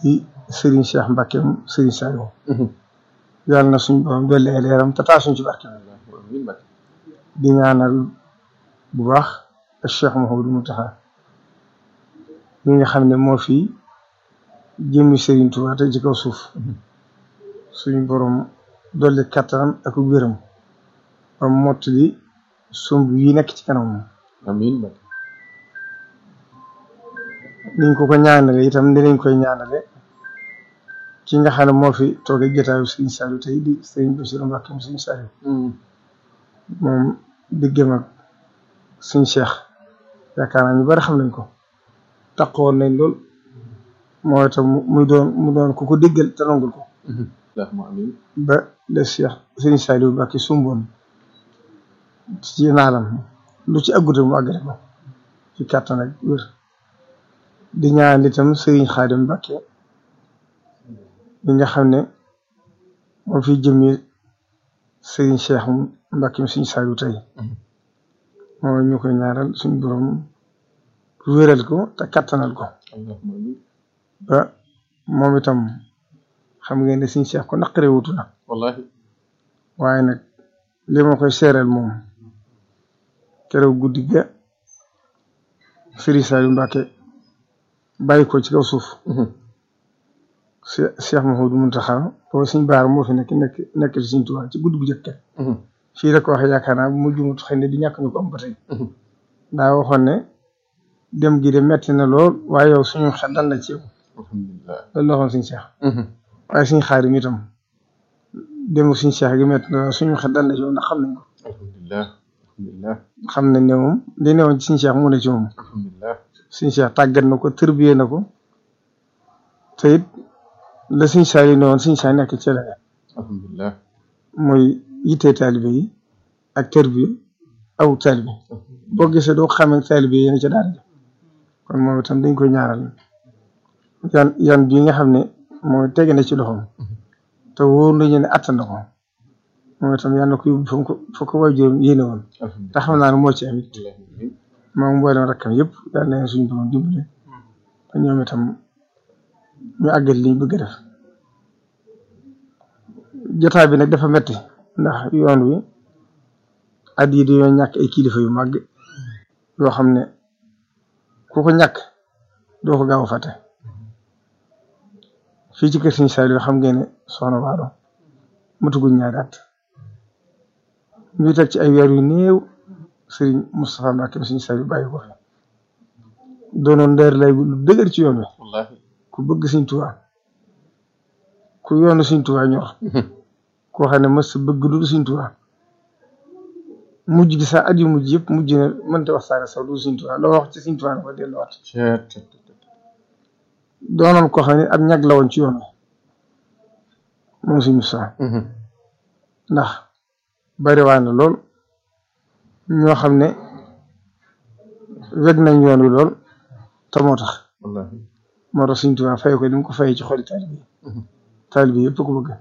di Serigne Cheikh Mbacke Serigne Saliou yàlla na suñ borom dolli ay leeram te taasuñ ci barke di ñaanal bu baax ak Cheikh Mouhamadou Mountakha mi nga xam ne moo fi jëmmi Serigne Touba te ci kaw suuf suñu borom dolli kattanam ak wéram ba mottali sumb yi nekk ci kanam amiin niñ ko ko ñaanale itam dinañ koy ñaanale ki nga xam ne moo fi toogee jotaayu Serigne Saliou tey di Serigne Bassirou Mbacké Serigne Saliou moom diggam ak Serigne Cheikh yaakaar naa ñu bari xam nañ ko taxawoon nañ lool moo itam muy doon mu doon ku ko déggal te nangul ko ba le Cheikh Serigne Saliou Mbacké sumboon ci naalam lu ci aggute mu àggale ko ci kàttan ak wér di ñaan itam Serigne Khadim Mbacké mi nga xam ne moo fi jëmmi Serigne Cheikh Mbacké Serigne Saliou tey moo ñu koy ñaaral suñu borom wéral ko te kattanal ko ba moom itam xam ngeen ne Serigne Cheikh ko naqare wutu na wallahi waaye nag li ma koy seeral moom keroog guddi ga Serigne Saliou Mbacké bàyyi ko ci kaw suuf Cheikh Mouhamadou Mountakha boobu suñ baar moo fi nekk nekk nekk ci Serigne Touba ci guddi gu jëkk fii la ko waxee yaakaar naa bu mu jumut xëy na di ñàkk ñu ko am ba tey daa waxoon ne dem gi de metti na lool waaye yow suñu xel dal na ci yow loolu la waxoon suñu Cheikh waaye suñu xaar yi itam dem suñu Cheikh gi metti na suñu xel dal na ci yow ndax xam nañ ko alhamdulilah alhamdulilah xam nañ ne moom li newoon ci suñu Cheikh mu ne ci moom alhamdulilah suñu Cheikh tàggat na ko tërbiyee na ko te it la suñu Cheikh yi newoon suñu Cheikh nekk ci la alhamdulilah mooy yittee taalibe yi ak tërbiye aw taalibe boo gisee doo xamee taalibe yi yéen ca daara ji kon moom itam dañ koy ñaaral yan yan bii nga xam ne mooy tege na ci loxoom te wóor nañu ne attan na ko moom itam yàlla na ko yóbbu fa ko fa ko waajuram yéene woon te xam naa ne moo ci amit moom mboolem rakkam yëpp yàlla na leen suñu borom dimbale te ñoom itam ñu àggal liñ bëgg a def jotaay bi nag dafa metti ndax yoon wi at yi dañoo ñàkk ay kilifa yu màgg yoo xam ne ku ko ñàkk doo ko gaaw a fàtte fii ci kër Serigne Saliou xam ngeen ne soxna Waalo matuguñ ñaari at ñu teg ci ay weer yu néew Serigne Moustapha Mbacké Serigne Saliou bàyyi ko fi doonoon ndeer lay lu dëgër ci yoon wi wallahi ku bëgg Serigne Touba ku yoonu Serigne Touba ñor koo xam ne mës sa bëgg lu Serigne Touba mujj gi sax at yu mujj yëpp mujj na mënta waxtaane sax lu Serigne Touba loo wax ci Serigne Touba na ko delluwaat doonoon koo xam ne ab ñag la woon ci yoon wi moom Serigne Moustapha ndax bari waa na lool ñoo xam ne weg nañ yoon wi lool te moo tax wallahi moo tax Serigne Touba fay ko li mu ko fay ci xoli taalibe yi taalibe yi yëpp ko bëgg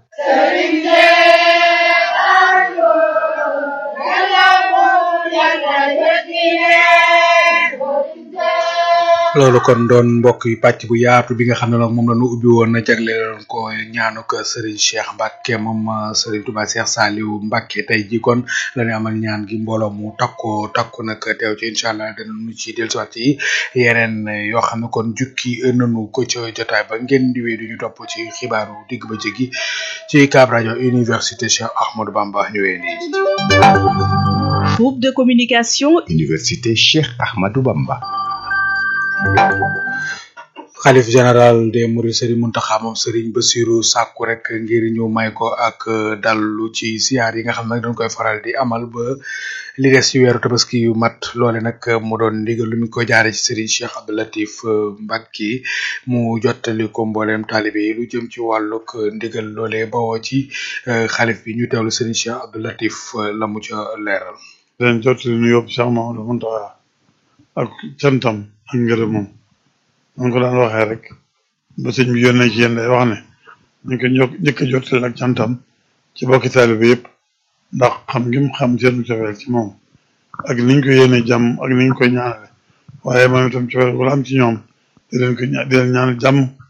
loolu kon doon mbokk yi pàcc bu yaatu bi nga xam ne nag moom la ñu ubbi woon na jagleeloon ko ñaanu ko Serigne Cheikh Mbacke moom Serigne Touba Cheikh Saliou Mbacke tey jii kon la ñu amal ñaan gi mbooloo mu takko takku nag teew ci incha allah danañu ci dellusiwaat yi yeneen yoo xam ne kon jukki nañu ko ca jotaay ba ngeen di wéy du ñu topp ci xibaaru digg ba jéggi ci Cab rajo Université Cheikh Ahmadou Bamba ñu wéy nii. Groupe de communication Université Cheikh Ahmadou Bamba. xalif général des Mourides Serigne Mountakha moom Serigne Bassirou sàkku rek ngir ñu may ko ak dallu ci ziar yi nga xam ne nag dañ koy faral di amal ba li des ci weeru tabaski yu mat loole nag mu doon ndigal lu mu ko jaare ci Serigne Cheikh Abdou Latif Mbacké mu jottali ko mbooleem taalibe yi lu jëm ci wàllug ndigal loole bawoo ci xalif bi ñu teewlu Serigne Cheikh Abdou Latif la mu ca leeral. leen jottali nu yóbbu Cheikh Mamadou Mountakha ak cantam ak ngërëmam man ko daan waxee rek ba sëñ bi yónnee ci yéen day wax ne ñu ko ño njëkk a jottali ak cantam ci bokki taalibe yëpp ndax xam ngim xam seenu cofeel ci moom ak niñ ko yéene jàmm ak niñ koy ñaanale waaye moom itam cofeel wala am ci ñoom di leen ko ña- di leen ñaanal jàmm